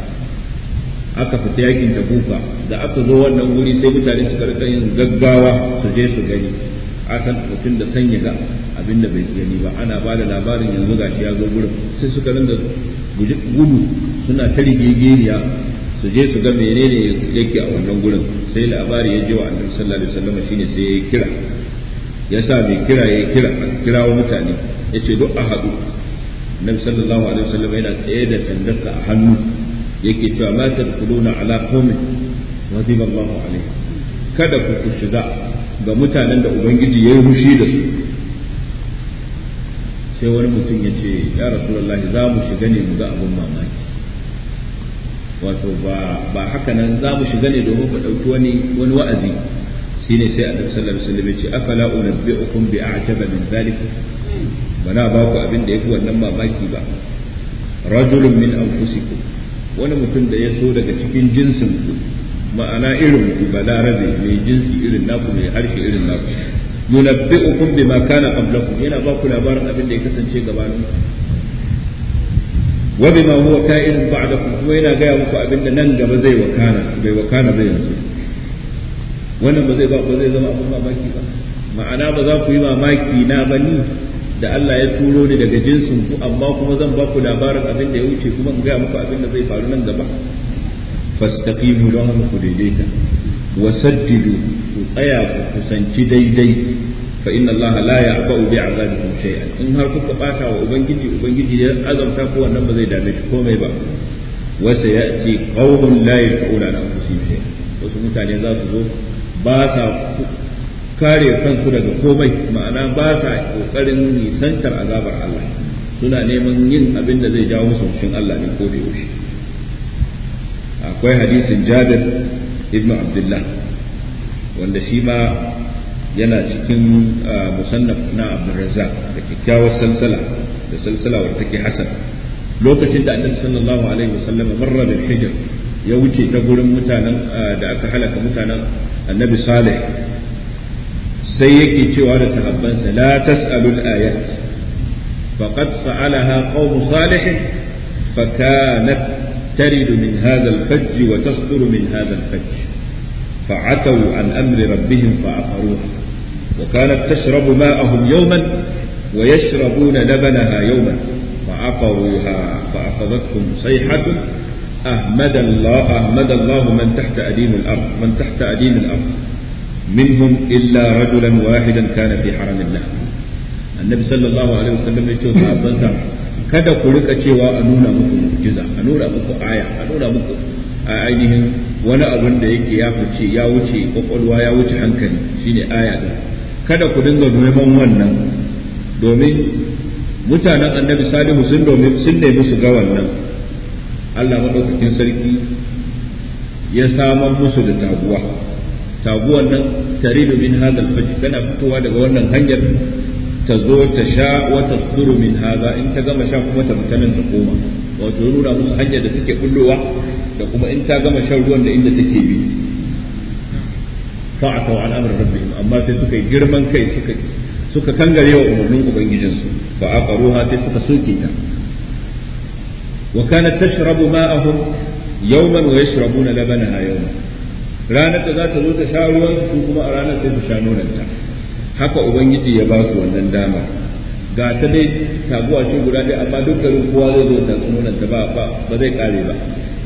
aka fita yakin tabuka da aka zo wannan wuri sai mutane suka rika yin gaggawa su je su gani a san mutum da sanya ga abin da bai gani ba ana ba da labarin yanzu gashi ya zo gurin sai suka rinda gudu suna ta rigegeniya su je su ga menene yake a wannan gurin sai labari ya je wa annabi sallallahu alaihi wasallam shine sai ya kira ya sa mai kira ya kira a kirawo mutane ya ce duk a haɗu annabi sallallahu alaihi wasallam yana tsaye da sandarsa a hannu yake cewa ma tadkhuluna ala qaumin ghadiba Allahu alaihi kada ku ku shiga ga mutanen da ubangiji yayi hushi da su sai wani mutum ya ce ya rasulullah za mu shiga ne mu ga abun mamaki wato ba ba haka nan za mu shiga ne domin mu dauki wani wani wa'azi shine sai annabi sallallahu alaihi wasallam ya ce afala unabbi'ukum bi a'jaba min dhalik bana ba ku abin da yafi wannan mamaki ba rajulun min anfusikum wani mutum da ya so daga cikin jinsin ku ma'ana irin ku balarabe mai jinsi irin naku mai harshe irin naku yunabbi'ukum bima kana qablakum yana ba ku labarin abin da ya kasance gabanin wa bima huwa ka'in ba'dakum kuma yana gaya muku abin da nan gaba zai wakana bai wakana bai yanzu wannan ba zai ba ba zai zama abin mamaki ba ma'ana ba za ku yi mamaki na bani da Allah ya turo ni daga jinsin ku amma kuma zan ba ku labarin abin da ya wuce kuma in gaya muku abin da zai faru nan gaba fastaqimu don haka ku daidaita wa saddidu ku tsaya ku kusanci daidai fa inna allaha la ya'ba'u bi azabikum shay'an in har kuka bata wa ubangiji ubangiji ya azabta ko wannan ba zai dame shi komai ba wa sayati qaumun la yaquluna an anfusihim shay'an wasu mutane za su zo ba sa kare kansu daga komai ma'ana ba sa kokarin nisantar azabar Allah suna neman yin abin da zai jawo musu fushin Allah ne ko da yaushe akwai hadisin Jabir ibn Abdullah wanda shi ma yana cikin musannaf na Abdurrazzaq da kyakkyawar salsala da salsala wadda take hasan lokacin da Annabi sallallahu alaihi wasallam marra bil hijr ya wuce ta gurin mutanen da aka halaka mutanen Annabi Salih sai yake cewa da sahabbansa la tas'alul ayat faqad sa'alaha qaum salih فكانت ترد من هذا الفج وتصدر من هذا الفج فعتوا عن امر ربهم فعقروها وكانت تشرب ماءهم يوما ويشربون لبنها يوما فعقروها فاخذتهم صيحه احمد الله احمد الله من تحت اديم الارض من تحت اديم الارض منهم الا رجلا واحدا كان في حرم الله النبي صلى الله عليه وسلم يقول صحابه kada ku rika cewa a nuna muku mu'jiza a nuna muku aya a nuna muku a ainihin wani abun da yake ya fice ya wuce kwakwalwa ya wuce hankali shine aya din kada ku dinga neman wannan domin mutanen annabi salihu sun domin sun nemi su ga wannan Allah madaukakin sarki ya samar musu da taguwa taguwan nan taridu min hadal fajj tana fitowa daga wannan hanyar ta zo ta sha wata suduru min haza in ta gama sha kuma ta fita nan ta koma wato nuna musu hanyar da take bullowa da kuma in ta gama shan ruwan da inda take bi fa'atau an amr rabbihim amma sai suka yi girman kai suka suka kangare wa umarnin ubangijinsu fa aqaruha sai suka soke ta wa kanat tashrabu ma'ahum yawman wa yashrabuna labanaha yawman ranar da za ta zo ta sha ruwan su kuma a ranar sai su sha nonanta haka ubangiji ya ba su wannan dama ga ta dai taguwa ce guda dai amma dukkanin kowa zai zo ta tsununan ta ba ba zai kare ba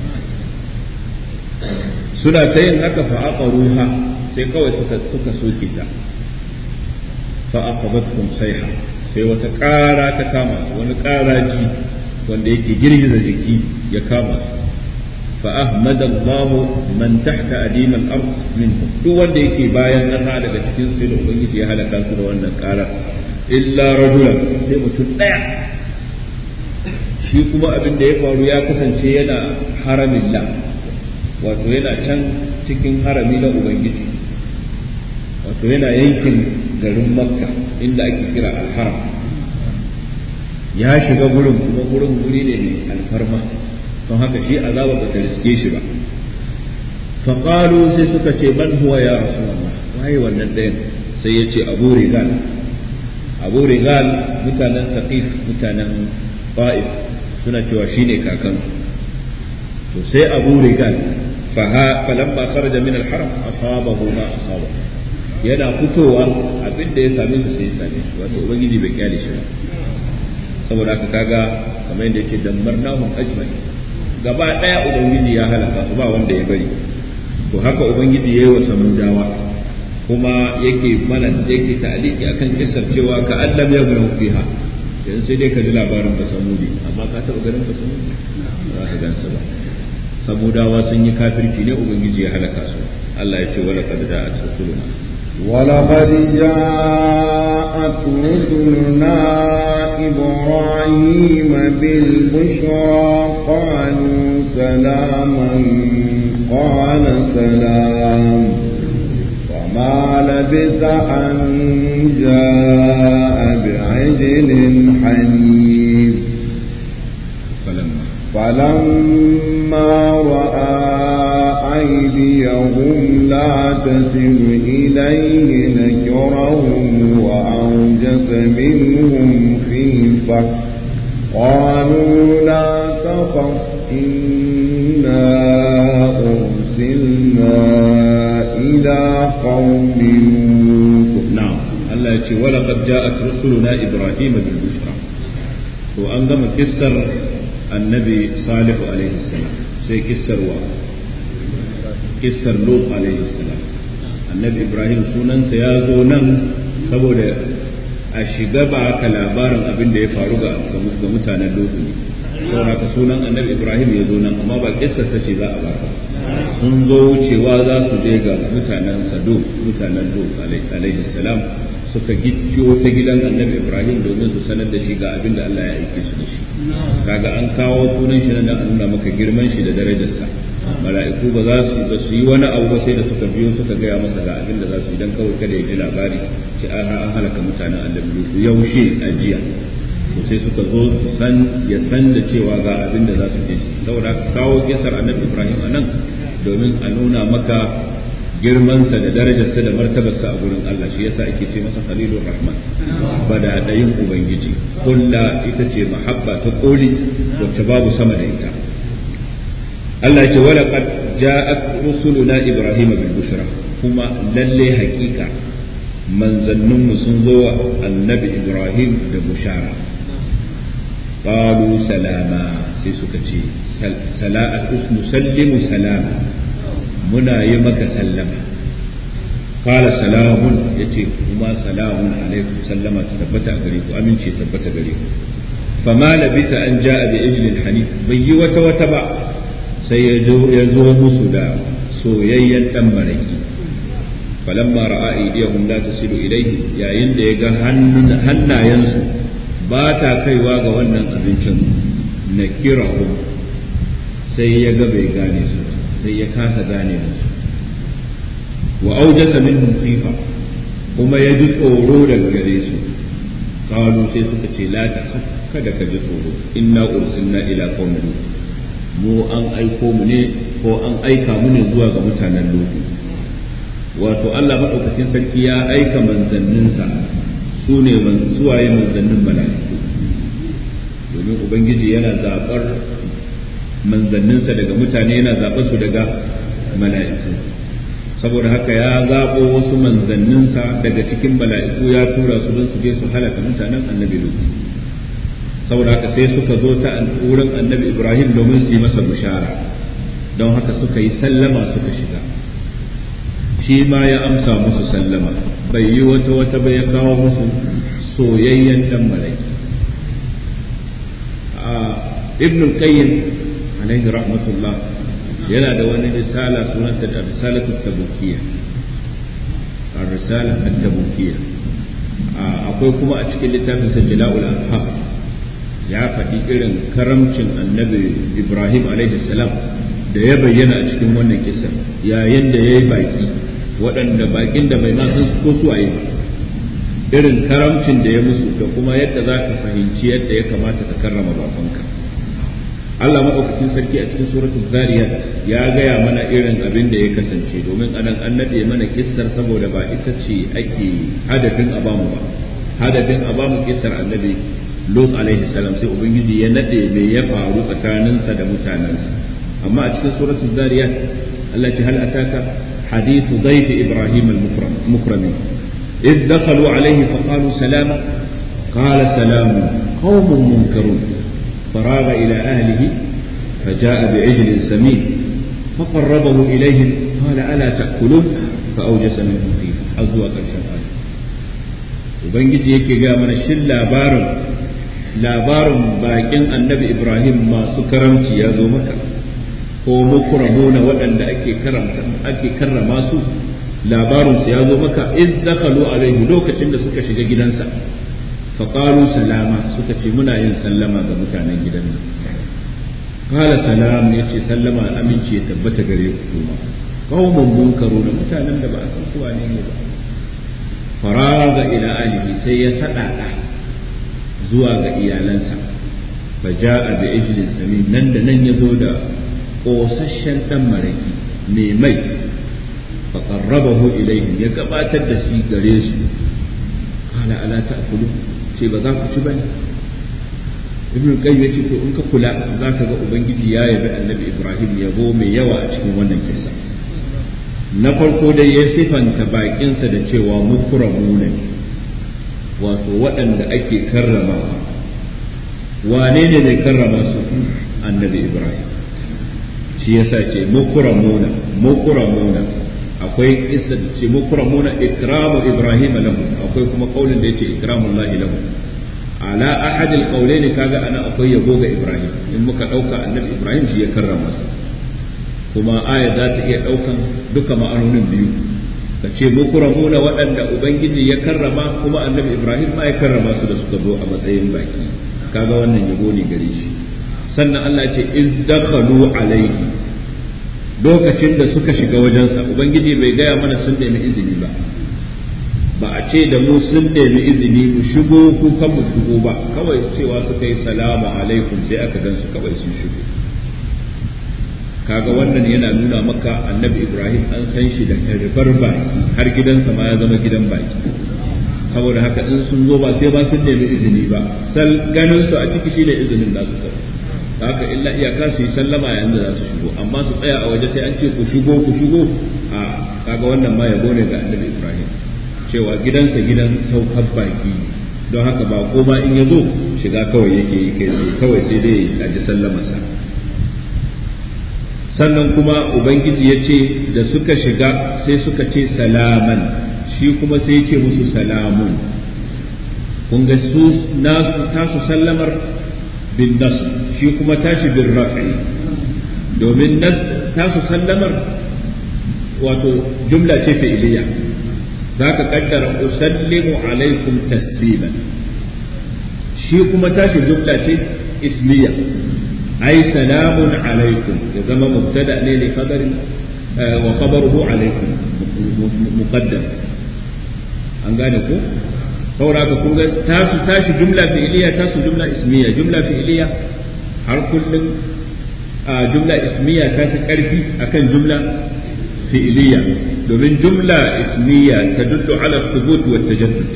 suna ta yin haka fa aqaruha sai kawai suka suka soke ta fa aqabatkum sayha sai wata ƙara ta kama su wani ƙaraji wanda yake girgiza jiki ya kama su fa ahmada Allah man tahta adim al-ard minhum duk wanda yake bayan ƙasa daga cikin su da ubangiji ya halaka su da wannan ƙara illa rajulan sai mutum ɗaya shi kuma abin da ya faru ya kasance yana haramin la wato yana can cikin harami na ubangiji wato yana yankin garin makka inda ake kira alharam ya shiga gurin kuma gurin guri ne mai alfarma don haka shi azaba ba ta riske shi ba faƙalu sai suka ce man huwa ya rasulullah waye wannan ɗayan sai ya ce abu rigal abu rigal mutanen taqif mutanen fa'if suna cewa shine kakansu to sai abu rigal falamma kharaja min al-haram asabahu ma asaba yana fitowa abin da ya same su sai ya same shi wato ubangiji bai kyale shi ba saboda haka kaga kamar yadda yake dammarnahum ajma'in gaba daya ubangiji ya halaka su ba wanda ya bari to haka ubangiji yayi wa samudawa kuma yake mana yake ta'aliki akan kisar cewa ka allam ya gano fiha yanzu sai dai ka ji labarin ba samudi amma ka taba ganin ba samudi ba ka gansa ba samudawa sun yi kafirci ne ubangiji ya halaka su Allah ya ce wala qad ja'at rusuluna ولقد جاءت رسلنا إبراهيم بالبشرى قالوا سلاما قال سلام وما لبث أن جاء بعجل حنيف فلما فلما رأى أيديهم لا تصل إليه نكرهم وأوجس منهم خيفة قالوا لا تخف إنا أرسلنا إلى قوم لوط نعم الله يقول ولقد جاءت رسلنا إبراهيم بالبشرى وأنظم كسر النبي صالح عليه السلام سي كسر و كسر لوط عليه السلام annabi ibrahim sunansa ya zo nan saboda a shiga ba ka labarin abin da ya faru ga mutanen lutu ne saboda ka sunan annabi ibrahim ya zo nan amma ba kissarsa ce za a baka sun zo wucewa za su je ga mutanen sado mutanen lut alaihi salam suka gicciyo ta gidan annabi ibrahim domin su sanar da shi ga abin da Allah ya aike su da shi kaga an kawo sunan shi nan an nuna maka girman shi da darajarsa mala'iku ba za su ba su yi wani abu ba sai da suka biyo suka gaya masa ga abin da za su yi dan kawai kada ya ji labari ce an an halaka mutanen annabi lut yaushe a jiya to sai suka zo su san ya san da cewa ga abin da za su je saboda kawo kisar annabi ibrahim anan domin a nuna maka girmansa da darajarsa da martabarsa a gurin Allah shi yasa ake ce masa khalilur rahman bada dayin ubangiji kulla ita ce mahabba ta koli wacce babu sama da ita Allah ya ce wala qad ja'at rusuluna ibrahima bil bushra kuma lalle hakika manzanninmu sun zo wa annabi ibrahim da bushara qalu salama sai suka ce sala'at nusallimu salama muna yi maka sallama qala salamun yace kuma salamun alaikum sallama ta tabbata a gare ku amince tabbata gare ku fama labita an ja'a bi ijlin hanif bai yi wata wata ba sai ya zo ya zo musu da soyayyen dan maraki falamma ra'a aydiyahum la tasilu ilayhi yayin da ya ga hannayensu ba ta kaiwa ga wannan abincin nakirahum sai ya ga bai gane su sai ya kasa gane musu wa aujasa minhum khifa kuma ya ji tsoro daga gare su qalu sai suka ce la ta kada ka ji tsoro inna ursilna ila qaumin lut mu an aiko mu ne ko an aika mu ne zuwa ga mutanen lut wato Allah madaukakin sarki ya aika manzanninsa su ne suwaye manzannin mala'iku domin ubangiji yana zabar manzanninsa daga mutane yana zaɓa su daga mala'iku saboda haka ya zaɓo wasu manzanninsa daga cikin mala'iku ya tura su don su je su halaka mutanen annabi lut saboda haka sai suka zo ta wurin annabi ibrahim domin su yi masa bushara don haka suka yi sallama suka shiga shi ma ya amsa musu sallama bai yi wata wata bai ya kawo musu soyayyen dan malaki ibn qayyim alaihi rahmatullah yana da wani risala sunanta da risalatu tabukiyya a risala tabukiyya akwai kuma a cikin littafin sa jala'ul afham ya faɗi irin karamcin annabi ibrahim alaihi salam da ya bayyana a cikin wannan kisa yayin da ya yi baki waɗanda bakin da bai ma san ko su waye ba irin karamcin da ya musu da kuma yadda za ka fahimci yadda ya kamata ka karrama bakonka Allah maɗaukakin sarki a cikin suratul zariyat ya gaya mana irin abin da ya kasance domin anan an naɗe mana kissar saboda ba ita ce ake hadafin a bamu ba hadafin a bamu kissar annabi Lut alaihi salam sai ubangiji ya naɗe me ya faru tsakaninsa da mutanensa amma a cikin suratul zariyat Allah ce hal ataka hadithu dhayf ibrahim al-mukramin إذ دخلوا عليه فقالوا سلاما قال سلام قوم منكرون فراغ إلى أهله فجاء بعجل سمين فقربه إليهم قال ألا تأكلون فأوجس منهم خيفة أزوى قرشا قال Ubangiji yake ga mana shin labarin labarin bakin annabi Ibrahim masu karamci ya zo maka ko mukramuna waɗanda ake karamta ake karrama su labarin su ya zo maka iz dakhalu alaihi lokacin da suka shiga gidansa faƙalu salama suka ce muna yin sallama ga mutanen gidan nan kala salam ya ce sallama aminci ya tabbata gare ku kuma qaumun munkaru da mutanen da ba a san su wane ne ba faraga ila alihi sai ya sadaka zuwa ga iyalansa fa ja'a bi ijlin samin nan da nan ya zo da kosasshen dan maraki mai mai fa qarrabahu ilayhim ya gabatar da shi gare su qala ala ta'kulu ce ba za ku ci bane ibn qayyim yace to in ka kula za ka ga ubangiji ya yabi annabi ibrahim yabo mai yawa a cikin wannan kissa na farko dai ya sifanta bakinsa da cewa mukramuna ne wato waɗanda ake karrama wane ne mai karrama su annabi ibrahim shi yasa ce mukramuna mukramuna akwai kissa da ce mukramuna ikramu ibrahim lahu akwai kuma kaulin da yace ikramullahi lahu ala ahad alqawlain kaga ana akwai yabo ga ibrahim in muka dauka annabi ibrahim shi ya karrama su kuma aya za ta iya daukan duka ma'anonin biyu ka ce mukramuna waɗanda ubangiji ya karrama kuma annabi ibrahim ma ya karrama su da suka zo a matsayin baki kaga wannan yabo ne gare shi sannan Allah ya ce iz dakhalu alaihi lokacin da suka shiga wajensa ubangiji bai gaya mana sun nemi izini ba ba a ce da mu sun nemi izini mu shigo ko kan mu shigo ba kawai cewa suka yi salamu alaikum sai aka gan su kawai sun shigo kaga wannan yana nuna maka annabi ibrahim an san shi da karfar baki har gidansa ma ya zama gidan baki saboda haka in sun zo ba sai ba sun nemi izini ba sal ganin su a ciki shine izinin da su kawai haka illa iyaka su yi sallama yayin da za su shigo amma su tsaya a waje sai an ce ku shigo ku shigo a kaga wannan ma yabo ne ga annabi ibrahim cewa gidansa gidan saukar baki don haka ba ko ma in ya zo shiga kawai yake yi kai kawai sai dai a ji sallamarsa sannan kuma ubangiji ya ce da suka shiga sai suka ce salaman shi kuma sai ya ce musu salamun kun ga su nasu tasu sallamar bin nasu shi kuma tashi bin rafi domin tasu sallamar wato jumla ce fi'iliya za ka kaddara usallimu alaikum tasliman shi kuma tashi jumla ce ismiya ai salamun alaikum ya zama mubtada ne li khabarin wa khabaruhu alaikum muqaddam an gane ko saboda haka kun ga tasu tashi jumla fi'iliya tasu jumla ismiya jumla fi'iliya har kullum jumla ismiya ta fi karfi akan jumla fi'iliya domin jumla ismiya ta duddu ala thubut wa tajaddud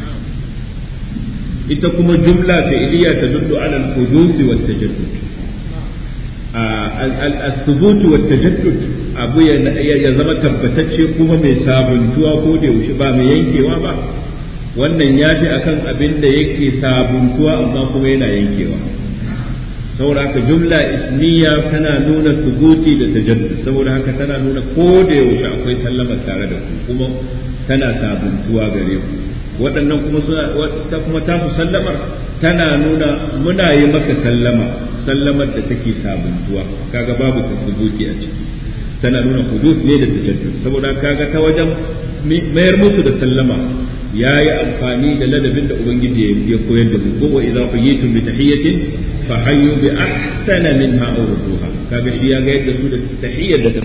ita kuma jumla fi'iliya ta duddu ala al-huduth wa tajaddud al-thubut wa tajaddud abu ya zama tabbatacce kuma mai sabuntuwa ko da yaushe ba mai yankewa ba wannan ya fi akan abin da yake sabuntuwa amma kuma yana yankewa saboda haka jumla ismiya tana nuna subuti da tajaddud saboda haka tana nuna ko da yaushe akwai sallama tare da ku kuma tana sabuntuwa gare ku waɗannan kuma suna ta kuma tasu sallamar tana nuna muna yi maka sallama sallamar da take sabuntuwa kaga babu tasbuti a ciki tana nuna hudus ne da tajaddud saboda kaga ta wajen mayar musu da sallama ya yi amfani da ladabin da ubangiji ya koyar da mu ko wa idza quyitum bi tahiyyatin fa hayyu bi ahsana minha aw rudduha kaga shi ya ga yadda su da tahiyyar da